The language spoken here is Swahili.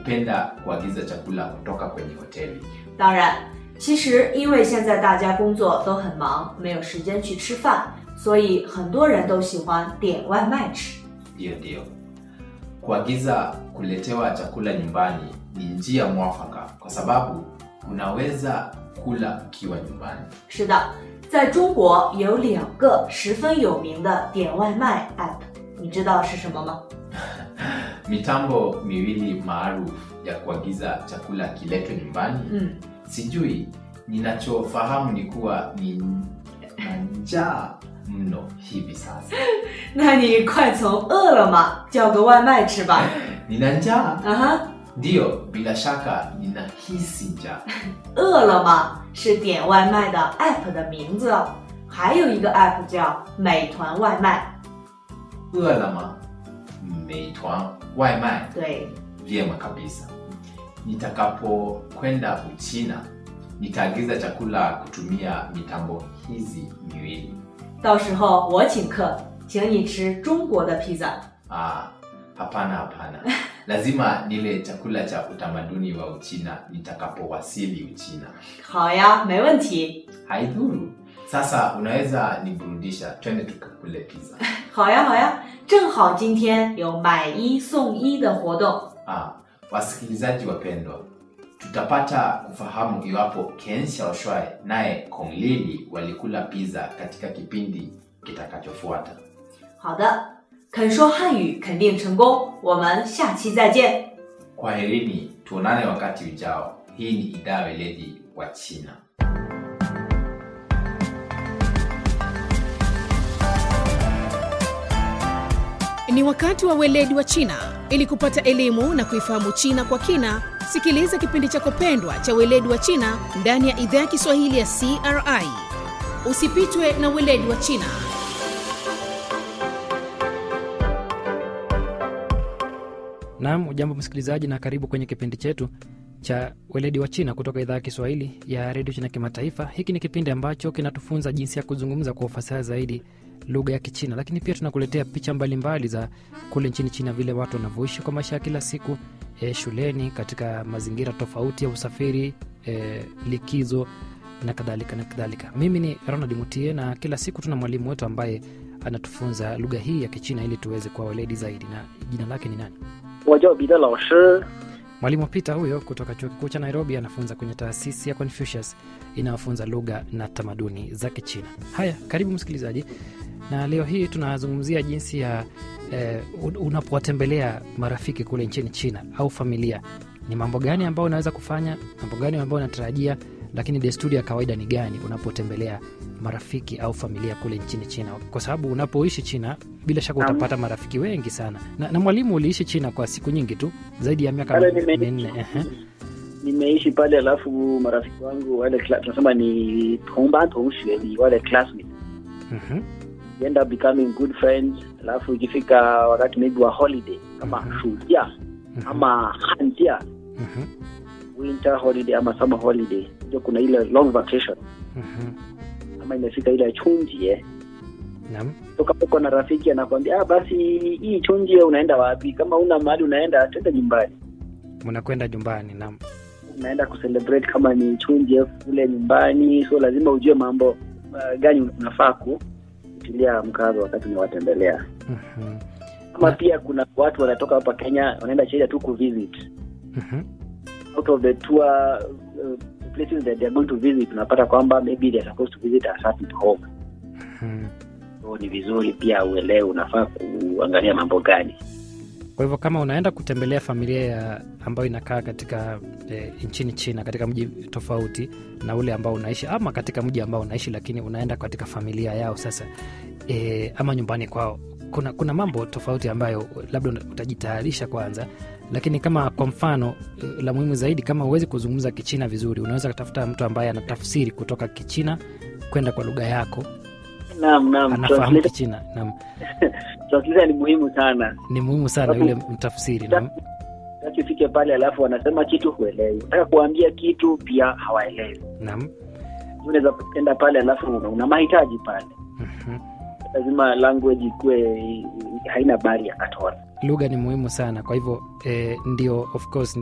hupenda kuagiza chakula kutoka kwenye hoteli. 当然，其实因为现在大家工作都很忙，没有时间去吃饭，所以很多人都喜欢点外卖吃。 Ndiyo, ndiyo. Kuagiza kuletewa chakula nyumbani ni njia mwafaka kwa sababu unaweza kula ukiwa nyumbani. 是的，在中国有两个十分有名的点外卖 app，你知道是什么吗？ Mitambo miwili maarufu ya kuagiza chakula kiletwe nyumbani. 嗯， Sijui, ninachofahamu ni kuwa ni na njaa mno hivi sasa. 那你快从饿了么叫个外卖吃吧。 Nina njaa? 啊哈， Ndiyo, bila shaka ninahisi njaa. 饿了么是点外卖的 app 的名字哦，还有一个 app 叫美团外卖。 Ualama, Meituan, Waimai, 对， vyema kabisa. Nitakapokwenda Uchina, nitaagiza chakula kutumia mitambo hizi miwili. 到时候我请客，请你吃中国的披萨。 Ah, hapana hapana. Lazima nile chakula cha utamaduni wa Uchina nitakapowasili Uchina. 好呀，没问题。 Haidhuru. Sasa unaweza niburudisha, twende tukakule pizza. 好呀，好呀，正好今天有买一送一的活动。 Ah, wasikilizaji wapendwa, tutapata kufahamu iwapo Ken Xiaoshuai naye Kong Lili walikula pizza katika kipindi kitakachofuata. 好的，肯说汉语肯定成功，我们下期再见。 Kwaherini, tuonane wakati ujao. Hii ni idhaa weledi wa China. Ni wakati wa weledi wa China. Ili kupata elimu na kuifahamu China kwa kina, sikiliza kipindi chako pendwa cha weledi wa China ndani ya idhaa ya Kiswahili ya CRI. Usipitwe na weledi wa China. Naam, ujambo msikilizaji, na karibu kwenye kipindi chetu cha weledi wa China kutoka idhaa ya Kiswahili ya redio China Kimataifa. Hiki ni kipindi ambacho kinatufunza jinsi ya kuzungumza kwa ufasaha zaidi lugha ya Kichina, lakini pia tunakuletea picha mbalimbali za kule nchini China, vile watu wanavyoishi kwa maisha ya kila siku e, shuleni, katika mazingira tofauti ya usafiri e, likizo na kadhalika na kadhalika. Mimi ni Ronald Mutie na kila siku tuna mwalimu wetu ambaye anatufunza lugha hii ya Kichina ili tuweze kuwa weledi zaidi. Na jina lake ni nani? 我叫彼得老师， Mwalimu Peter huyo kutoka chuo kikuu cha Nairobi anafunza kwenye taasisi ya Confucius inayofunza lugha na tamaduni za Kichina. Haya, karibu msikilizaji, na leo hii tunazungumzia jinsi ya eh, un- unapowatembelea marafiki kule nchini China au familia, ni mambo gani ambayo unaweza kufanya, mambo gani ambayo unatarajia, lakini desturi ya kawaida ni gani unapotembelea marafiki au familia kule nchini China, kwa sababu unapoishi China bila shaka Naam. utapata marafiki wengi sana. Na, na mwalimu, uliishi China kwa siku nyingi tu, zaidi ya miaka pale nime- minne. ehe. nimeishi pale, alafu marafiki wangu wale cla- tunasema ni tongban tongxue, ni wale classmates Mhm. we end up becoming good friends. Alafu ikifika wakati maybe wa holiday kama Mhm. shujia Mhm. ama hanjia, Mhm. winter holiday ama summer holiday, ndio kuna ile long vacation Mhm. ama imefika ile chunjie Naam. so kama uko na rafiki anakwambia ah, basi hii chunjie unaenda wapi? Kama una mahali unaenda, twende nyumbani. mnakwenda nyumbani. Naam. unaenda kucelebrate kama ni chunje kule nyumbani, so lazima ujue mambo uh, gani unafaa kutilia mkazo wakati unawatembelea. Mhm. Ama Na- pia kuna watu wanatoka hapa Kenya wanaenda China tu kuvisit Mhm. out of the tour uh, places that they are going to visit, unapata kwamba maybe they are supposed to visit a certain home, Mhm. so ni vizuri pia uelewe unafaa kuangalia mambo gani. Kwa hivyo kama unaenda kutembelea familia ya ambayo inakaa katika e, nchini China katika mji tofauti na ule ambao unaishi ama katika mji ambao unaishi, lakini unaenda katika familia yao sasa e, ama nyumbani kwao, kuna, kuna mambo tofauti ambayo labda una- utajitayarisha kwanza, lakini kama kwa mfano e, la muhimu zaidi, kama huwezi kuzungumza Kichina vizuri, unaweza kutafuta mtu ambaye anatafsiri kutoka Kichina kwenda kwa lugha yako, Naam, naam, anafahamu translation- Kichina. Naam, translation ni muhimu sana. ni muhimu sana Sababu- yule mtafsiri. Naam. Sasa ufike pale alafu wanasema kitu huelewi, unataka kuambia kitu pia hawaelewi. Naam. unaweza enda pale alafu una, una mahitaji pale, Mhm. lazima language ikuwe haina bari ya katoa. lugha ni muhimu sana kwa hivyo eh, ndio of course